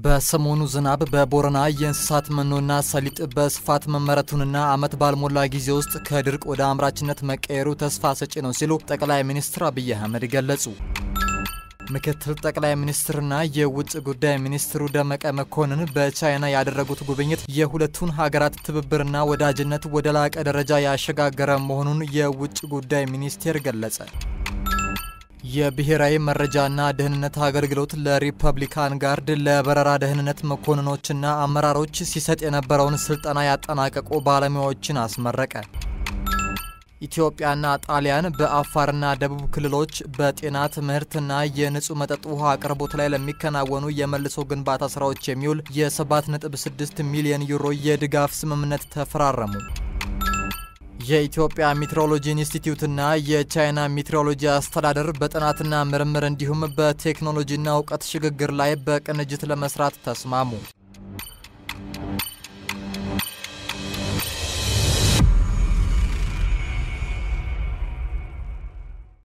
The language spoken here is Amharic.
በሰሞኑ ዝናብ በቦረና የእንስሳት መኖና ሰሊጥ በስፋት መመረቱንና ዓመት ባልሞላ ጊዜ ውስጥ ከድርቅ ወደ አምራችነት መቀየሩ ተስፋ ሰጪ ነው ሲሉ ጠቅላይ ሚኒስትር አብይ አህመድ ገለጹ። ምክትል ጠቅላይ ሚኒስትርና የውጭ ጉዳይ ሚኒስትሩ ደመቀ መኮንን በቻይና ያደረጉት ጉብኝት የሁለቱን ሀገራት ትብብርና ወዳጅነት ወደ ላቀ ደረጃ ያሸጋገረ መሆኑን የውጭ ጉዳይ ሚኒስቴር ገለጸ። የብሔራዊ መረጃና ደህንነት አገልግሎት ለሪፐብሊካን ጋርድ ለበረራ ደህንነት መኮንኖችና አመራሮች ሲሰጥ የነበረውን ስልጠና ያጠናቀቁ ባለሙያዎችን አስመረቀ። ኢትዮጵያና ጣሊያን በአፋርና ደቡብ ክልሎች በጤና ትምህርትና የንጹህ መጠጥ ውሃ አቅርቦት ላይ ለሚከናወኑ የመልሶ ግንባታ ስራዎች የሚውል የ7.6 ሚሊዮን ዩሮ የድጋፍ ስምምነት ተፈራረሙ። የኢትዮጵያ ሜትሮሎጂ ኢንስቲትዩትና የቻይና ሜትሮሎጂ አስተዳደር በጥናትና ምርምር እንዲሁም በቴክኖሎጂና እውቀት ሽግግር ላይ በቅንጅት ለመስራት ተስማሙ።